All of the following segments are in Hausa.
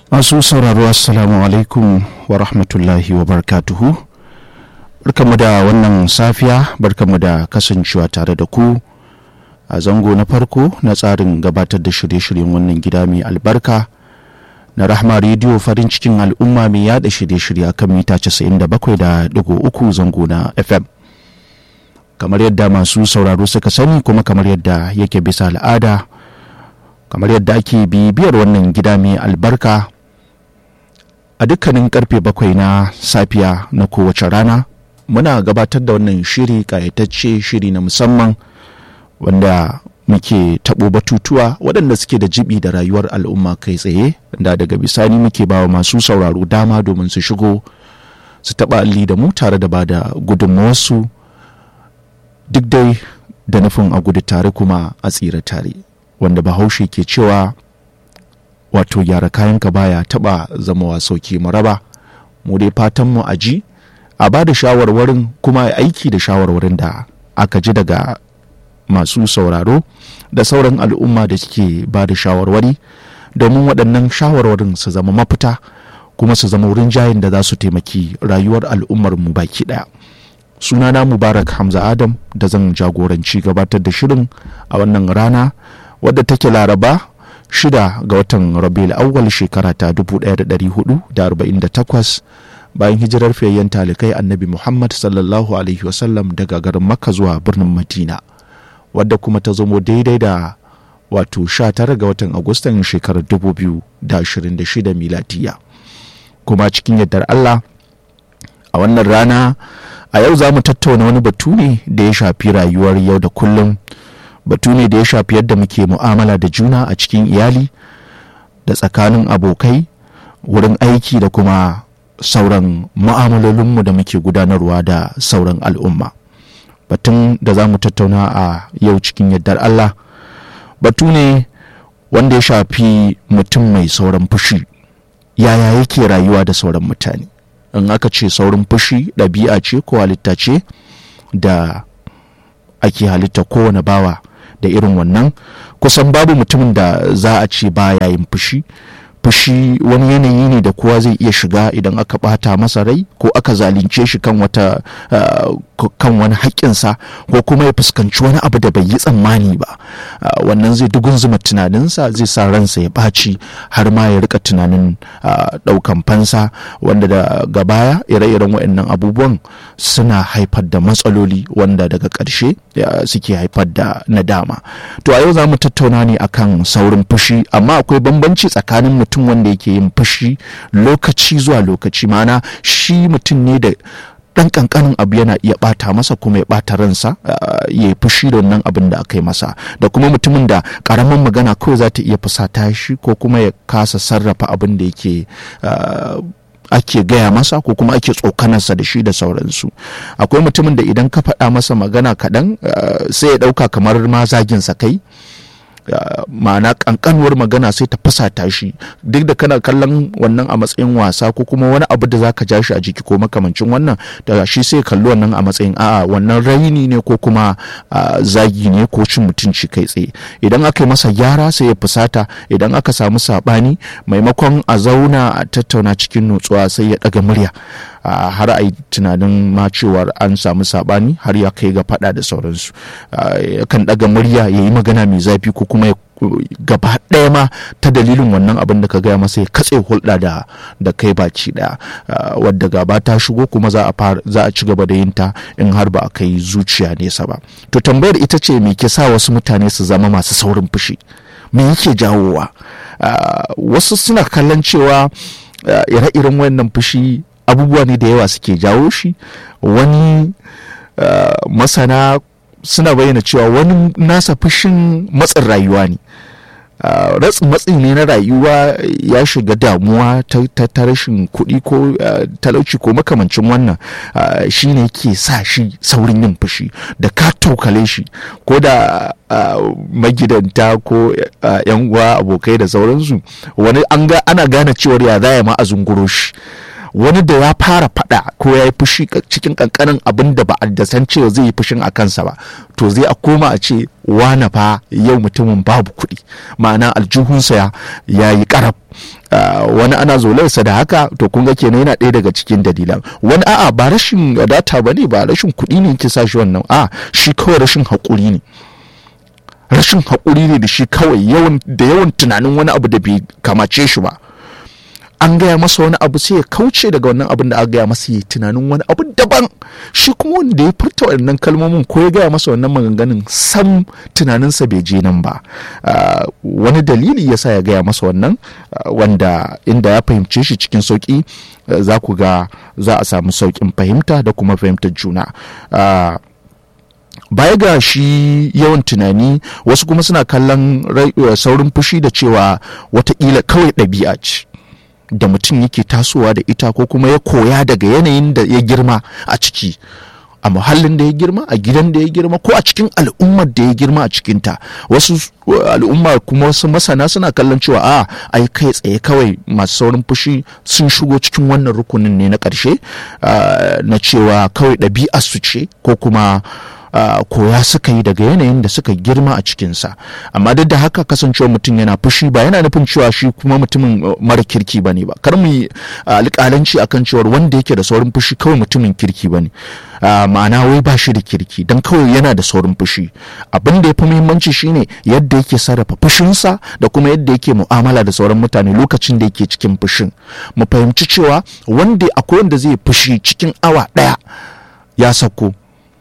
masu sauraro assalamu alaikum wa rahmatullahi wa barkatuhu barkamu da wannan safiya barkamu da kasancewa tare da ku a zango na farko na tsarin gabatar da shirye-shiryen wannan gida mai albarka na rahma rediyo farin cikin al'umma mai yada shirye-shirye kan mita 97.3 zango na fm kamar yadda masu sauraro suka sani kuma kamar yadda yake bisa al'ada kamar yadda ake bibiyar wannan gida mai albarka a dukkanin karfe bakwai na safiya na kowace rana muna gabatar da wannan shiri kayatacce shiri na musamman wanda muke taɓo batutuwa waɗanda suke da jibi da rayuwar al'umma kai tsaye da daga bisani muke bawa masu sauraro dama domin su shigo su taɓa alli da mu tare da ba da gudunmawarsu duk dai da nufin a gudu tare kuma a tsira tare wanda bahaushe ke cewa wato gyara kayanka baya taba zama sauki maraba mu dai fatan mu a ji a ba da shawarwarin kuma a aiki da shawarwarin da aka ji daga masu sauraro da sauran al'umma da suke ba da shawarwari domin waɗannan shawarwarin su zama mafita kuma su zama wurin jayin da za su taimaki rayuwar al'ummar mu baki ɗaya sunana mubarak hamza adam da zan jagoranci gabatar da shirin a wannan rana wadda take laraba shida ga watan rabiul awwal shekara ta 1448 bayan hijirar fiyayyen talikai annabi muhammad sallallahu alaihi wasallam daga garin makka zuwa birnin madina wadda kuma ta zamo daidai da wato 19 ga watan agustan shekarar 2026 miladiya kuma cikin yardar allah a wannan rana a yau za mu tattauna wani batu ne da ya shafi rayuwar yau da kullum batu ne da ya shafi yadda muke mu'amala da juna a cikin iyali da tsakanin abokai wurin aiki da kuma sauran mu'amalolinmu da muke gudanarwa da sauran al'umma batun da za mu tattauna a yau cikin yardar Allah batu ne wanda ya shafi mutum mai sauran fushi yaya yake rayuwa da sauran mutane in aka ce saurin fushi ɗabi'a ce ko halitta ce da ake halitta kowane bawa da irin wannan kusan babu mutumin da za a ce baya yin fushi fushi wani yanayi ne da kowa zai iya shiga idan aka bata masa rai ko aka zalunce shi kan wata kan wani haƙƙinsa ko kuma ya fuskanci wani abu da bai yi tsammani ba wannan zai dugun zuma tunaninsa zai sa ransa ya ɓaci har ma ya rika tunanin ɗaukan fansa wanda daga baya ire-iren waɗannan abubuwan suna haifar da matsaloli wanda daga ƙarshe suke haifar da nadama to a yau za mu tattauna ne akan saurin fushi amma akwai bambanci tsakanin mutum wanda yake yin fushi lokaci zuwa lokaci mana shi mutum ne da dan kankanin abu yana iya bata masa kuma ya bata ransa ya yi fushi da wannan abin da aka yi masa da kuma mutumin da karamin magana kawai za ta iya fusata shi ko kuma ya kasa sarrafa abin da yake ake gaya masa ko kuma ake tsokanarsa da shi da sauransu akwai mutumin da idan ka faɗa masa magana kaɗan sai ya ɗauka kamar ma zaginsa kai ma'ana kankanuwar magana sai ta fasata shi duk da kana kallon wannan a matsayin wasa ko kuma wani abu da zaka ja shi a jiki ko makamancin wannan da shi sai kalli wannan a matsayin a'a wannan raini ne ko kuma zagi ne ko cin mutunci kai tsaye idan aka yi masa gyara sai ya fusata idan aka samu sabani maimakon a zauna a tattauna cikin nutsuwa sai ya daga murya har a yi tunanin ma cewar an samu sabani har ya kai ga fada da sauransu kan daga murya ya yi magana mai zafi ko kuma gaba ɗaya ma ta dalilin wannan abin da ka gaya masa ya katse hulɗa da da kai baci ɗaya wadda gaba ta shigo kuma za a za a ci gaba da yin ta in har ba a kai zuciya nesa ba to tambayar ita ce me ke sa wasu mutane su zama masu saurin fushi me yake jawowa wasu suna kallon cewa ire-iren wannan fushi abubuwa ne da yawa suke jawo shi wani masana suna bayyana cewa wani nasa fushin matsin rayuwa ne ratsin matsi ne na rayuwa ya shiga damuwa ta rashin kuɗi ko talauci ko makamancin wannan shi ne ke sa shi saurin yin fushi da ka tokale shi ko da magidanta ko yan uwa abokai da sauransu wani ana gane cewar ya za ma a zunguro shi wani da ya fara fada ko ya yi fushi cikin kankanin abin da ba a da san cewa zai yi fushin a kansa ba to zai a koma a ce wane fa yau mutumin babu kuɗi ma'ana aljihunsa ya yi karab wani ana zolarsa da haka to kun ga kenan yana ɗaya daga cikin dalilan wani a'a ba rashin data ba ne ba rashin kuɗi ne ke sa shi wannan a shi kawai rashin haƙuri ne rashin haƙuri ne da shi kawai yawan da yawan tunanin wani abu da bai kamace shi ba an gaya masa wani abu sai ya kauce daga wannan abin da aka gaya masa ya tunanin wani abu daban shi kuma wanda ya furta wannan kalmomin ko ya gaya masa wannan maganganun sam tunaninsa bai je nan ba wani dalili ya sa ya gaya masa wannan wanda inda ya fahimce shi cikin sauƙi za ku ga za a samu sauƙin fahimta da kuma fahimtar juna baya ga shi yawan tunani wasu kuma suna kallon saurin fushi da cewa watakila kawai ɗabi'a ce da mutum yake tasowa da ita ko kuma ya koya daga yanayin da ya girma a ciki a muhallin da ya girma a gidan da ya girma ko a cikin al'ummar da ya girma a cikinta wasu al'umma kuma wasu masana suna kallon cewa a ai kai tsaye kawai masu saurin fushi sun shigo cikin wannan rukunin ne na ƙarshe na cewa kawai ɗabi'ar su ce ko kuma Uh, koya suka yi daga yanayin da suka girma a cikinsa amma duk da haka kasancewa mutum yana fushi ba yana nufin cewa shi kuma mutumin uh, mara kirki ba ne ba kar mu yi uh, alƙalanci akan cewar wanda yake da saurin fushi kawai mutumin kirki ba ne ma'ana wai ba shi da kirki don kawai yana da saurin fushi abin da ya fi muhimmanci shine yadda yake sarrafa fushinsa da kuma yadda yake mu'amala da sauran mutane lokacin da yake cikin fushin mu fahimci cewa wanda akwai wanda zai fushi cikin awa ɗaya ya sako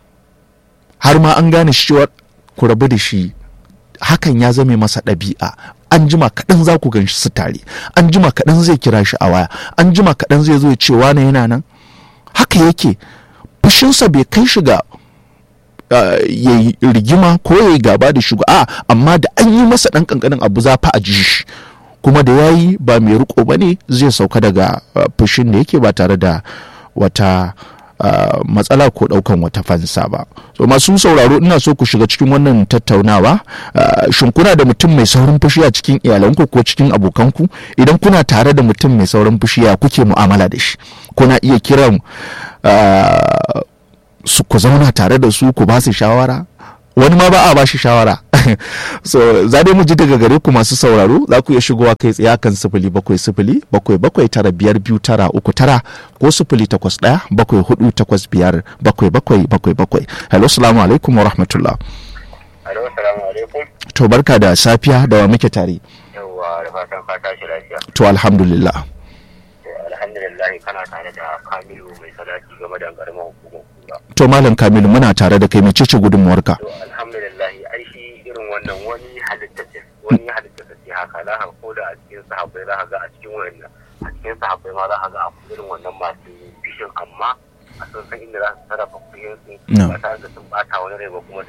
har ma an gane shi cewa ku rabu da shi hakan ya zame masa ɗabi'a an jima kaɗan za ku ganshi su tare an jima kaɗan zai kira shi a waya an jima kaɗan zai zo ya ce wane yana nan haka yake fushinsa bai kai shi ga ya yi rigima ko ya yi gaba da shi a amma da an yi masa ɗan ƙanƙanin abu za fa a ji shi kuma da ya yi ba mai riko ba ne zai sauka daga fushin da yake ba tare da wata Uh, matsala ko daukan wata fansa ba so masu sauraro ina so ku shiga cikin wannan tattaunawa uh, shin kuna da mutum mai saurin fushi a cikin iyalanku ko cikin abokanku idan kuna tare da mutum mai saurin fushi ya kuke mu'amala da shi kuna iya kiran uh, su ku zauna tare da su ku ba su shawara wani ma ba a ba shi shawara so za dai mu ji daga gare ku masu sauraro za ku iya shigowa kai tsaye kan sifili bakwai sifili bakwai bakwai tara biyar biyu tara uku tara ko sifili takwas ɗaya bakwai hudu takwas biyar bakwai bakwai bakwai bakwai hello salamu alaikum wa rahmatullah Alo, salamu alaikum. to barka da safiya da wa muke tare Yawwa, da fatan ka tashi lafiya. to alhamdulillah To, alhamdulillah kana tare da Kamilu mai salati game da karamar hukumar kura. to malam kamilu muna tare da kai mai cece gudunmuwarka To, alhamdulillah ai shi irin wannan wani halitta ce, wani halitta ce haka za ka ko da a cikin sahabbai za ka ga a cikin wannan a cikin sahabbai ma za ka ga akwai irin wannan masu bishin amma a sun san inda za su sarrafa kuɗin su No. ba tare da sun bata wani rai ba kuma